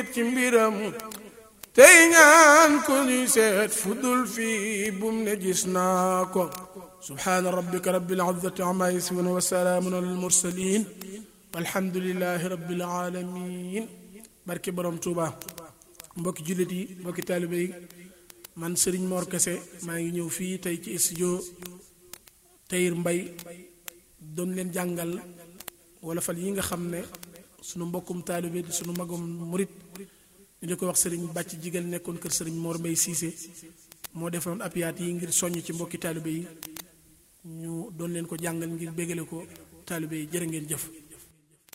ci mbiram tey ñaan ko ñuy seet fudul fii bum ne gis naa ko subhaana rabbika rabbil izzati amma yasifun wa salaamun alal mursalin walhamdulillahi rabbil alamin barke borom Tuuba mbokki jullit yi mbokki taalibe yi man Serigne Mor Kese maa ngi ñëw fii tey ci studio Tahir Mbaye doon leen jàngal wala fal yi nga xam ne sunu mbokkum taalibe di sunu magum murit ñu di ko wax sëriñ bàcc jigal nekkoon kër sëriñ Mor Mbaye Cissé moo defoon apiyaat yi ngir soññ ci mbokki taalibe yi ñu doon leen ko jàngal ngir bégale ko taalibe yi jërë ngeen jëf